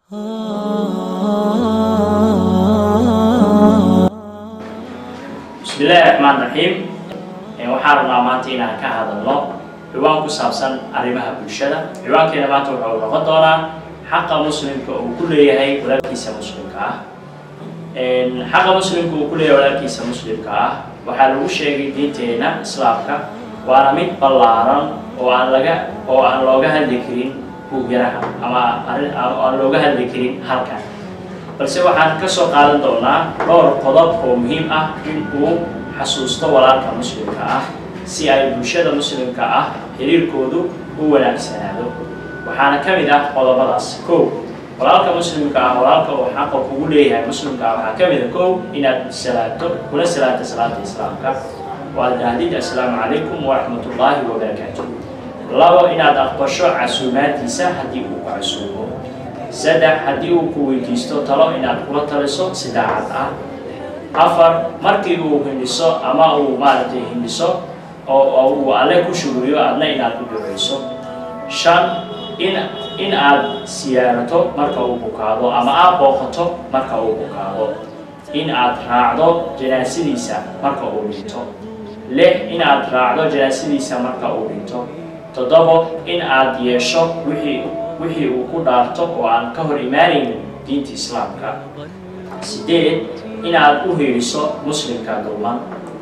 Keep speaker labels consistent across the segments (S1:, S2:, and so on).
S1: bismillaahi raxmaan raxiim waxaan rabnaa maanta inaan ka hadalno ciwaan ku saabsan arrimaha bulshada ciwaankeena maanta wuxuu noqon doonaa xaqa muslimka uu ku leeyahay walaalkiisa muslimka ah xaqa muslimka uu ku leeyahay walaalkiisa muslimka ah waxaa lagu sheegay diinteena islaamka waana mid ballaaran oo aan laga oo aan looga hadli karin buugyaraha ama arrin aan looga hadli karin halkan balse waxaan ka soo qaadan doonaa dhowr qodob oo muhiim ah in uu xasuusto walaalka muslimka ah si ay bulshada muslimka ah xiriirkoodu u wanaagsanaado waxaana ka mid ah qodobadaas kow walaalka muslimka ah walaalka uu xaqa kugu leeyahay muslimka ah waxaa ka mid a kow inaad salaato kula salaato salaata islaamka waad dhahdid assalaamu calaykum waraxmatullaahi wabarakaatu labo inaad aqbasho casuumaadiisa haddii uu ku casuumo saddex haddii uu ku weydiisto talo inaad kula taliso si daacad ah afar markii uu hindhiso ama uu maaragtay hindhiso oo uu alle ku shuguriyo adna inaad u duceyso shan in in aad siyaarato marka uu bukaado ama aad booqato marka uu bukaado in aad raacdo janaasadiisa marka uu dhinto lix in aad raacdo janaasadiisa marka uu dhinto toddobo in aad yeesho wixii wixii uu ku dhaarto oo aan ka hor imaanaynin diinta islaamka sideed inaad u hiiriso muslimka dulman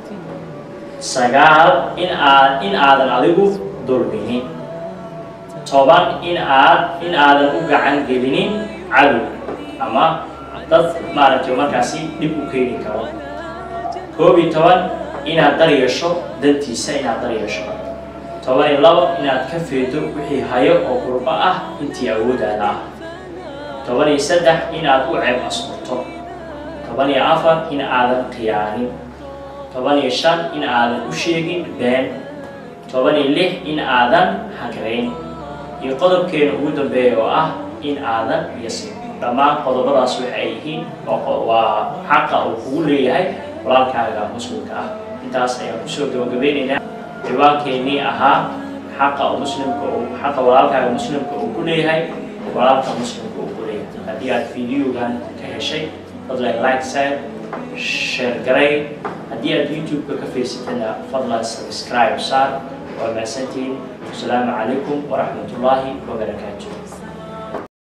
S1: sagaal in aad in aadan adigu dulminin toban in aad in aadan u gacan gelinin cadow ama dad maaragtay markaasi dhib u keeni karo koob iyo toban inaad dar yeesho dantiisa inaad dar yeesho toban iyo labo inaad ka feedo wixii hayo oo qurbo ah intii awoodaada ah toban iyo saddex inaad u ceeb asturto toban iyo afar in aadan khiyaanin toban iyo shan in aadan u sheegin been toban iyo lix in aadan hagrayn iyo qodobkeena ugu dambeeya oo ah in aadan yasin dhammaan qodobadaas waxa ay yihiin waa xaqa uu kugu leeyahay walaalkaaga muslimka ah intaas ayaan kusoo gabagabeynaynaa ciwaankeenii ahaa xaqa muslimka xaqa walaalkaaga muslimka uu ku leeyahay walaalka muslimka uu ku leeyahay haddii aad videogan ka heshay fadlan like side share garay haddii aad youtube-ka ka fiirsatana fadlan subscribe saar waa mahadsantihiin asalaamu calaykum waraxmatullaahi wabarakaatu